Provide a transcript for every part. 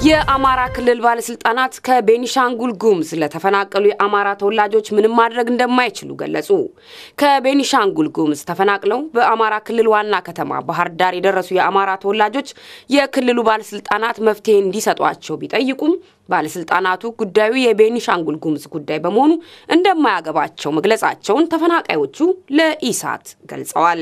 የአማራ ክልል ባለስልጣናት ከቤኒሻንጉል ጉሙዝ ለተፈናቀሉ የአማራ ተወላጆች ምንም ማድረግ እንደማይችሉ ገለጹ። ከቤኒሻንጉል ጉሙዝ ተፈናቅለው በአማራ ክልል ዋና ከተማ ባህር ዳር የደረሱ የአማራ ተወላጆች የክልሉ ባለስልጣናት መፍትሄ እንዲሰጧቸው ቢጠይቁም ባለስልጣናቱ ጉዳዩ የቤኒሻንጉል ጉሙዝ ጉዳይ በመሆኑ እንደማያገባቸው መግለጻቸውን ተፈናቃዮቹ ለኢሳት ገልጸዋል።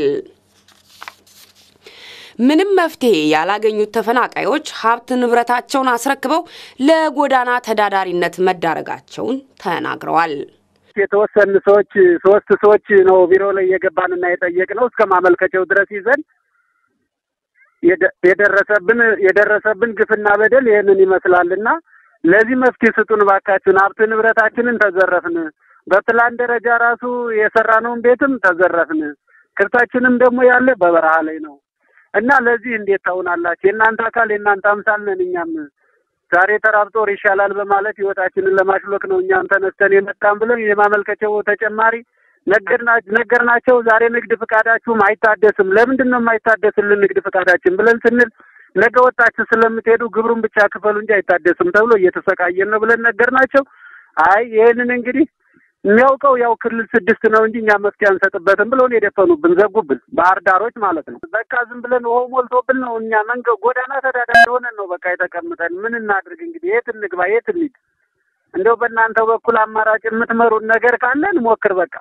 ምንም መፍትሄ ያላገኙት ተፈናቃዮች ሀብት ንብረታቸውን አስረክበው ለጎዳና ተዳዳሪነት መዳረጋቸውን ተናግረዋል። የተወሰኑ ሰዎች ሶስት ሰዎች ነው ቢሮ ላይ የገባንና የጠየቅነው እስከ ማመልከቻው ድረስ ይዘን የደረሰብን የደረሰብን ግፍና በደል ይህንን ይመስላልና ለዚህ መፍትሄ ስጡን ባካችሁን። ሀብት ንብረታችንን ተዘረፍን። በፕላን ደረጃ ራሱ የሰራነውን ቤትም ተዘረፍን። ከብታችንም ደግሞ ያለ በበረሃ ላይ ነው እና ለዚህ እንዴት ታውናላችሁ? የእናንተ አካል የእናንተ አምሳል ነን። እኛም ዛሬ ተራብጦ ወር ይሻላል በማለት ህይወታችንን ለማሽሎክ ነው እኛም ተነስተን የመጣን ብለን የማመልከቻው ተጨማሪ ነገርናቸው። ዛሬ ንግድ ፍቃዳችሁም አይታደስም። ለምንድን ነው የማይታደስልን ንግድ ፍቃዳችን ብለን ስንል ነገ ወጣችሁ ስለምትሄዱ ግብሩን ብቻ ክፈሉ እንጂ አይታደስም ተብሎ እየተሰቃየን ነው ብለን ነገርናቸው። አይ ይህንን እንግዲህ የሚያውቀው ያው ክልል ስድስት ነው እንጂ እኛ መፍትሄ አንሰጥበትም ብለውን የደፈኑብን ዘጉብን፣ ባህር ዳሮች ማለት ነው። በቃ ዝም ብለን ውሃው ሞልቶብን ነው እኛ መንገድ ጎዳና ተዳዳሪ ሆነን ነው በቃ የተቀምጠን። ምን እናድርግ እንግዲህ የት እንግባ የት እንሂድ? እንደው በእናንተ በኩል አማራጭ የምትመሩን ነገር ካለ እንሞክር በቃ።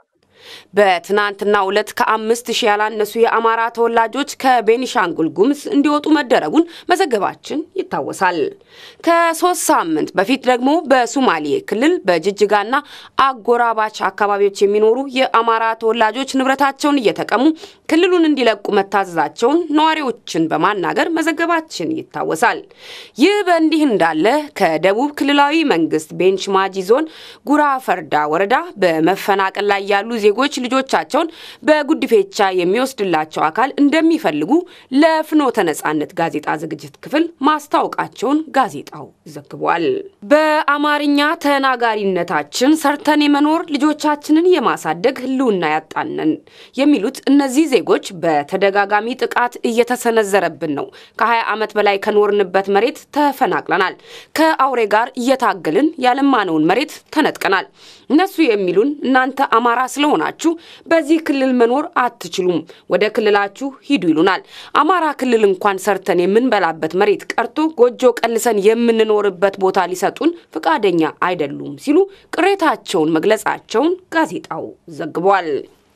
በትናንትናው ዕለት ከአምስት ሺህ ያላነሱ የአማራ ተወላጆች ከቤኒሻንጉል ጉሙዝ እንዲወጡ መደረጉን መዘገባችን ይታወሳል። ከሶስት ሳምንት በፊት ደግሞ በሱማሌ ክልል በጅጅጋና አጎራባች አካባቢዎች የሚኖሩ የአማራ ተወላጆች ንብረታቸውን እየተቀሙ ክልሉን እንዲለቁ መታዘዛቸውን ነዋሪዎችን በማናገር መዘገባችን ይታወሳል። ይህ በእንዲህ እንዳለ ከደቡብ ክልላዊ መንግስት ቤንች ማጂ ዞን ጉራ ፈርዳ ወረዳ በመፈናቀል ላይ ያሉ ዜጎች ልጆቻቸውን በጉድፌቻ የሚወስድላቸው አካል እንደሚፈልጉ ለፍኖተ ነጻነት ጋዜጣ ዝግጅት ክፍል ማስታወቃቸውን ጋዜጣው ዘግቧል። በአማርኛ ተናጋሪነታችን ሰርተን የመኖር ልጆቻችንን የማሳደግ ህልውና ያጣነን የሚሉት እነዚህ ዜጎች በተደጋጋሚ ጥቃት እየተሰነዘረብን ነው። ከ20 ዓመት በላይ ከኖርንበት መሬት ተፈናቅለናል። ከአውሬ ጋር እየታገልን ያለማነውን መሬት ተነጥቀናል። እነሱ የሚሉን እናንተ አማራ ስለሆናችሁ በዚህ ክልል መኖር አትችሉም፣ ወደ ክልላችሁ ሂዱ ይሉናል። አማራ ክልል እንኳን ሰርተን የምንበላበት መሬት ቀርቶ ጎጆ ቀልሰን የምንኖርበት ቦታ ሊሰጡን ፈቃደኛ አይደሉም ሲሉ ቅሬታቸውን መግለጻቸውን ጋዜጣው ዘግቧል።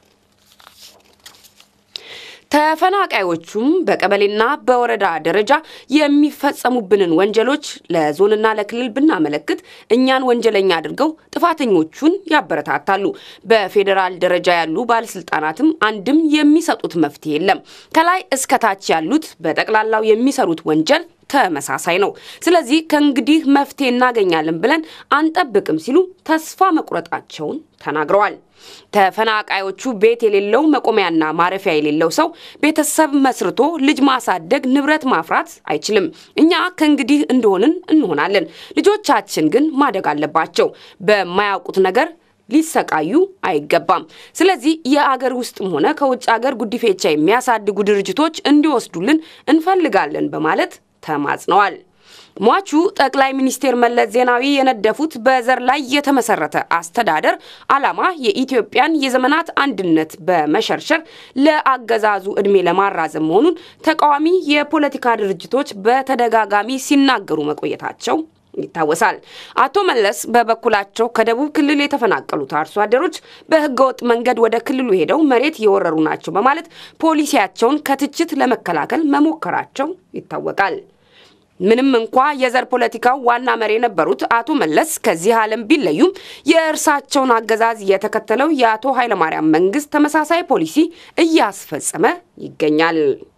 ተፈናቃዮቹም በቀበሌና በወረዳ ደረጃ የሚፈጸሙብንን ወንጀሎች ለዞንና ለክልል ብናመለክት እኛን ወንጀለኛ አድርገው ጥፋተኞቹን ያበረታታሉ። በፌዴራል ደረጃ ያሉ ባለስልጣናትም አንድም የሚሰጡት መፍትሄ የለም። ከላይ እስከታች ያሉት በጠቅላላው የሚሰሩት ወንጀል ተመሳሳይ ነው። ስለዚህ ከእንግዲህ መፍትሄ እናገኛለን ብለን አንጠብቅም ሲሉ ተስፋ መቁረጣቸውን ተናግረዋል። ተፈናቃዮቹ ቤት የሌለው መቆሚያና ማረፊያ የሌለው ሰው ቤተሰብ መስርቶ ልጅ ማሳደግ፣ ንብረት ማፍራት አይችልም። እኛ ከእንግዲህ እንደሆንን እንሆናለን። ልጆቻችን ግን ማደግ አለባቸው። በማያውቁት ነገር ሊሰቃዩ አይገባም። ስለዚህ የአገር ውስጥም ሆነ ከውጭ አገር ጉዲፌቻ የሚያሳድጉ ድርጅቶች እንዲወስዱልን እንፈልጋለን በማለት ተማጽነዋል። ሟቹ ጠቅላይ ሚኒስትር መለስ ዜናዊ የነደፉት በዘር ላይ የተመሰረተ አስተዳደር ዓላማ የኢትዮጵያን የዘመናት አንድነት በመሸርሸር ለአገዛዙ ዕድሜ ለማራዘም መሆኑን ተቃዋሚ የፖለቲካ ድርጅቶች በተደጋጋሚ ሲናገሩ መቆየታቸው ይታወሳል። አቶ መለስ በበኩላቸው ከደቡብ ክልል የተፈናቀሉት አርሶ አደሮች በህገወጥ መንገድ ወደ ክልሉ ሄደው መሬት የወረሩ ናቸው በማለት ፖሊሲያቸውን ከትችት ለመከላከል መሞከራቸው ይታወቃል። ምንም እንኳ የዘር ፖለቲካው ዋና መሪ የነበሩት አቶ መለስ ከዚህ ዓለም ቢለዩም የእርሳቸውን አገዛዝ የተከተለው የአቶ ኃይለማርያም መንግስት ተመሳሳይ ፖሊሲ እያስፈጸመ ይገኛል።